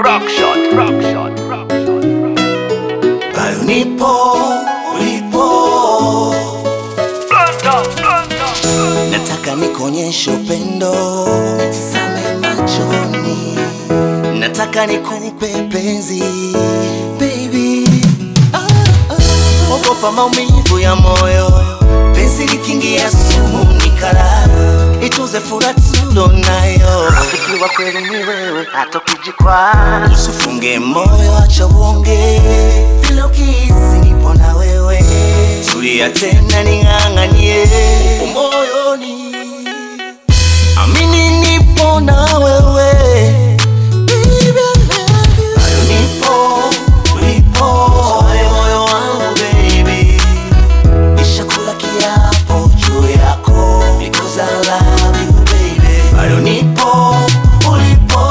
rock shot, rock shot, rock shot, rock bado nipo ulipo, Blanda, blanda, nataka nikuonyeshe upendo, nisame machoni, nataka nikupe penzi baby. Ah, ah. Ogopa maumivu ya moyo, penzi likiingia sumu ni kara, itunze furaha tulonayo. Rafiki wa kweli ni wewe, hata ukijikwaa Usifunge moyo, acha uonge, vile ukihisi nipo na wewe, tulia tena, ning'ang'anie upo moyoni, amini nipo na wewe Baby, I love you. Bado nipo ulipo, moyo moyo wangu baby, nishakula kiapo juu yako because I love you baby, bado nipo ulipo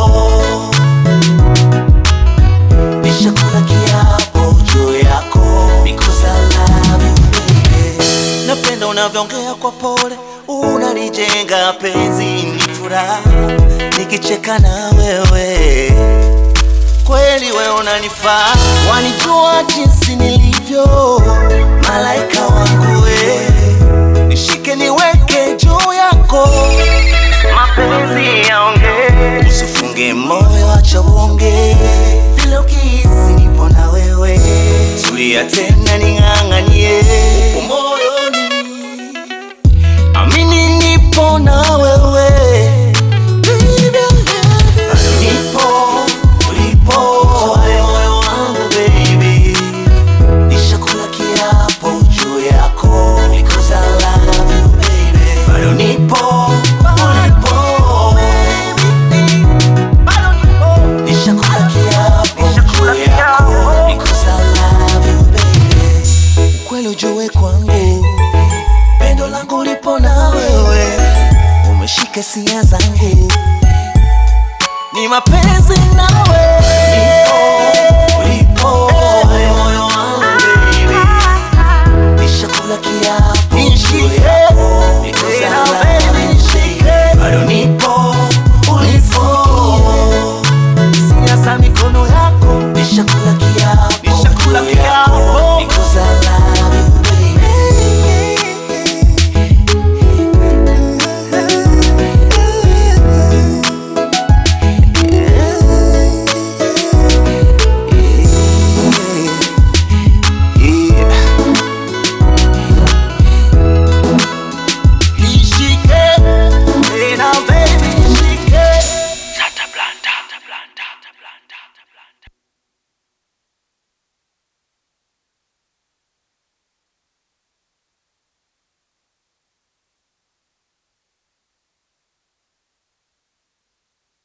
nishakula kiapo juu yako because I love you baby. Napenda unavyoongea kwa pole, unanijenga penzi, ni furaha nikicheka na wewe, kweli wewe unanifaa, wanijua jinsi nilivyo, malaika wangu we, nishike niweke juu yako, mapenzi yaongee Usifunge moyo, acha uonge, vile ukihisi nipo na wewe, tulia tena, ning'ang'anie upo moyoni, amini nipo na wewe Baby, I love you. Bado nipo ulipo, moyo moyo wangu baby, nishakula kiapo juu yako because I love you baby, bado nipo ulipo Nishakula kiapo juu yako because I love you baby. Ukweli ujue kwangu, pendo langu lipo na wewe, umeshika hisia zangu, ni mapenzi nawe